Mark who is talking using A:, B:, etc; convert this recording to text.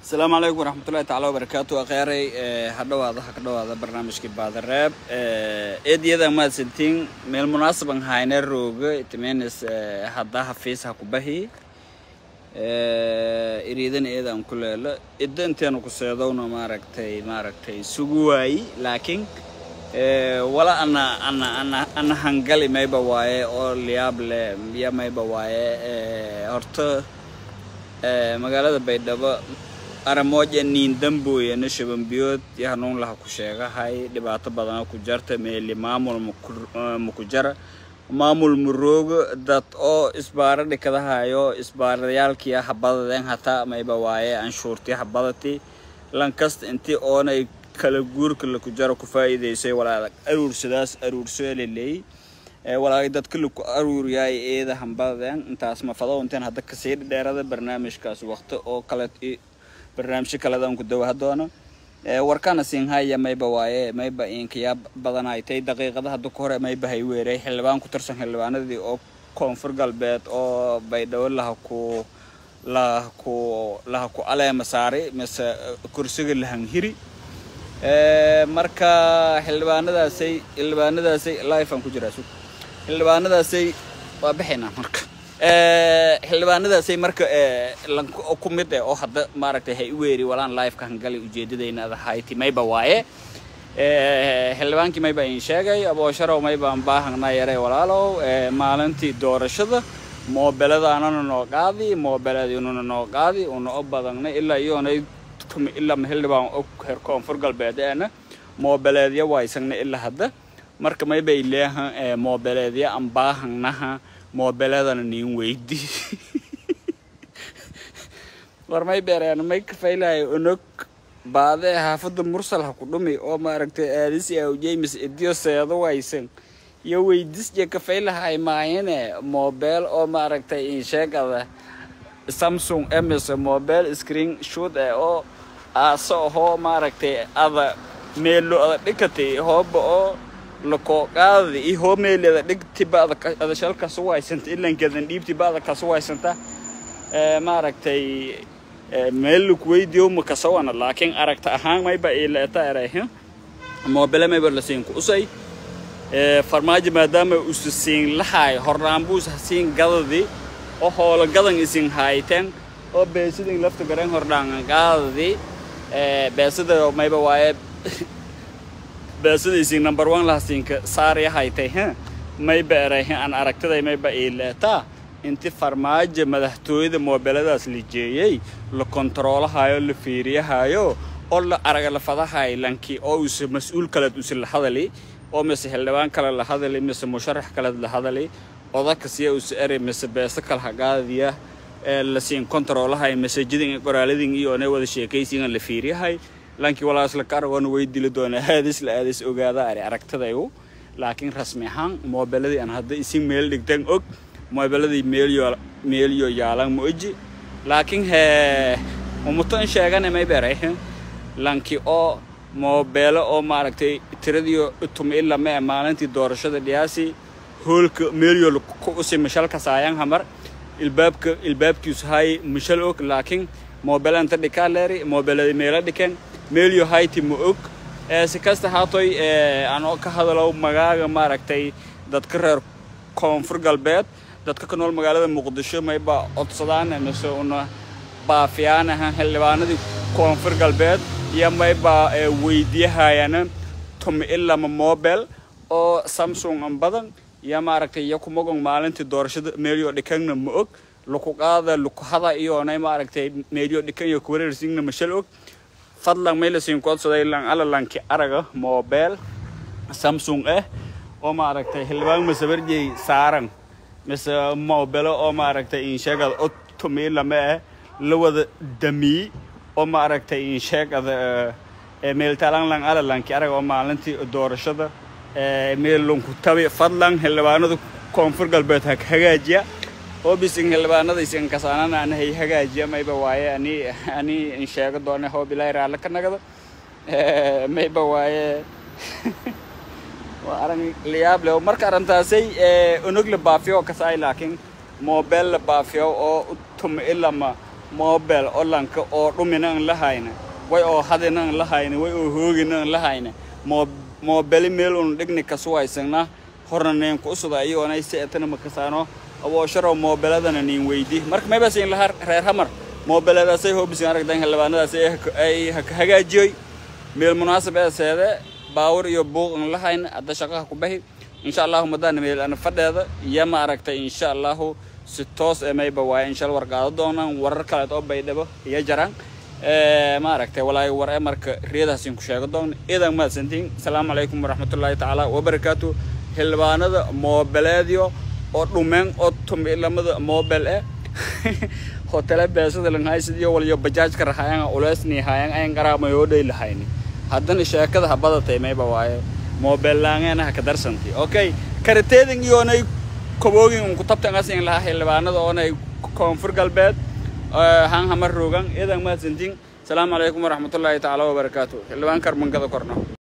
A: asalaamu calaykum waraxmatullahi tacala wabarakaatu akheeray ha dhawaada ha ka dhawaada barnaamijkii baadareeb eediyada mahadsantiin meel munaasaban hayna rooga itimenis hadda hafiis ha ku bahi iriidana eedaan ku leelo idda inteenu ku seedowna maaragtay maaragtay sugu waayi laakiin wala ana ana ana ana hangali mayba waaye oo liyaab leh ya mayba waaye horta magaalada baydhabo aramooja niin dambooyana shabanbiyood iyo hanuun laha ku sheegahay dhibaato badana ku jarta meeli maamul maku jara maamul muroogo dad oo isbaaro dhikadahayo isbaaradayaalkii habadadeen hataa mayba waaye anshuurtii habadati lankasta intii oonay kala guurka laku jaro ku faa'iidaysay walaadag aruursadaas aruursoo leleey walaagay dadka laku aruuriyaay eeda hambadadeen intaas mafado inteen hadda kasii dheerada barnaamijkaas waqti oo kale barnaamijyo kaledan ku dawaha doono warkana siinhaya mayba waaye mayba inkayaa badanaytay daqiiqada hadda ku hore mayba hay weeray xildhibaan ku tirsan xildhibaanadii oo koonfur galbeed oo baydhabo laha ku laha ku laha ku aleema saari mise kursiga lahanhiri marka xildhibaanadaasay xildhibaanadaasay life aan ku jiraa sug xildhibaanadaasay waa bixaynaa marka xildhibaanadaasay marka ku mid eh oo hadda maaragtay hay u weeri walaan liveka hangali ujeedadayna adahayti mayba waaye xildhibaankii mayba in sheegay aboosharow maybaan baahangnaa yarey walaalow maalintii doorashada moobeladaanana noo qaadi moobeladinuna noo qaadi una o badangnay ilaa iyoonay tumi ilaa xildhibaan og heer koonfur galbeed eena moobeleedya waysagna ilaa hadda marka maybay leehan moobeleedya aan baahangnaha moobeladana niin weydi war may beereen may kafaylahay onog baade xaafadda mursal ha ku dhumi oo maaragtay aadisi aw james idiyo seedo waysan iyo weydisje kafaylahay maayane moobeel oo maaragtay insheegada samsung ms moobeel screen shoot eh oo aaso ahoo maaragtay ada meelo ada dhikatay hooba oo lakooqaadada iyo hoomeeleda dhigtiba ada shalkasu waysanta ilankeedan dhiibtiba ada kasu waysanta maaragtay meel lakuweydiyo makasawana laakiin aragta ahaan mayba ileeta erayh moobele mayba lasiinku usay farmaajo maadaama usa siin lahaay hornaanbuus hasiin gadadi oo hoola gadan isin haayteen oo beesidin lafta garen hordhaangan qaadadi beesida mayba waaye beesidaysin number one lahasiinka saarya haytay h mayba erayh aan aragtiday mayba ileetaa inti farmaajo madaxtooyada moobeladaas la jeeyey la kontaroolahayo la fiiriyahayo oo la araga la fadahay lankii oo use mas-uul kaleed use la hadali oo mise xildhibaan kale la hadali mise musharax kaleed la hadali odakasiya use eri mise beeso kale hagaadiya lasiin kontaroolahay masajidin qoraaladin iyo onay wada sheekaysigan la fiiriyahay lankii walaasla ka aragoona way dili doona aadis la aadis ogaada ari aragtadayu laakiin rasmi ahaan moobeladii aan hadda isin meel dhigtan og moobeladii meelyo meelyo yaalan ma oji laakiin hee umutan sheegane may beray lanki oo moobeelo oo maaragtay tiradiyo tumi ilama ee maalintii doorashada dhiyaasi hoolka meelyo ku usi mishalka saayan hamar ilbaabka ilbaabkiisu hay mishal og laakiin moobelanta dhikaa leeri moobelada meelo dhiken meelyo hayti ma og si kasta haatoy anoo ka hadalow magaaga maaragtay dadka reer koonfur galbeed dadka ka nool magaalada muqdisho mayba codsadaan mise una baafiyaanaha xildhibaanadii koonfur galbeed iyo mayba weydiyahayana tumi ilama mobel oo samsung an badan iyo maaragtay iyo kumagong maalintii doorashada meelyo dhikangna ma og laku qaada laku hada iyoonay maaragtay meelyo dhikan iyo kuwareersingna mashal og fadlan maylasin codsaday lan ala lanki araga mobel samsung eh oo maaragtay xildhibaan masabarjey saaran mise moobelo oo maaragtay insheegada o tumiilama ah la wada damiyey oo maaragtay insheegada meeltaalanlan alalanki arag oo maalintii doorashada meellunku tabi fadlan xildhibaanada koonfur galbeed ha hagaajiya oo bisin xildhibaanada isin kasaanana ana hay hagaajiya mayba waaye ani ani insheego doone hoob ilaahi raalle ka nagada mayba waaye waa arag liyaab leh marka arrintaasay onog la baafiyo kasaay laakiin moobeel la baafiyo oo tumi ilama mobel olanka oo dhumina an lahayna way oo hadina an lahayna way oo hoogina an lahayna mobeli meel un dhigni kasuwaysagna horna neen ku usuda iyoonay si etana makasaano aboosharo moobeladana niin weydi marka mayba siin lahaa reer hamar moobeladaasay hoobisin aragdan xildhibaanadaas ay hagaajiyoy meel munaasab ee seede baawur iyo buuq an lahayna hadda shaqaha ku bahi insha allahu madana meel ana fadheeda iyo ma aragtay insha allahu si toos ee mayba waaye insha war qaado doonaan warar kaleed oo baydhabo iyo jaraan ma aragtay walaahi war ee marka riyadaasin ku sheego doon idan mahadsantiin asalaamu calaykum waraxmatullaahi tacaala wabarakaatu xildhibaanada moobeleedyo oo dhumeen oo tumilamada mobel eh hotele beesada langhaysidiyo waliyo bajaajka rahayan uleesni hayan ayan qaraamayodhay lahayni haddana sheekada habadatay mayba waaye mobel laangeena ha ka darsanti okay karateedin iyoonay koboogin unku tabtan asin lahaa xildhibaanada oonay koonfur galbeed han hamar roogan idan mahadsantiin asalaamu calaykum waraxmatullaahi tacaala wabarakaatu xildhibaan karmankada korno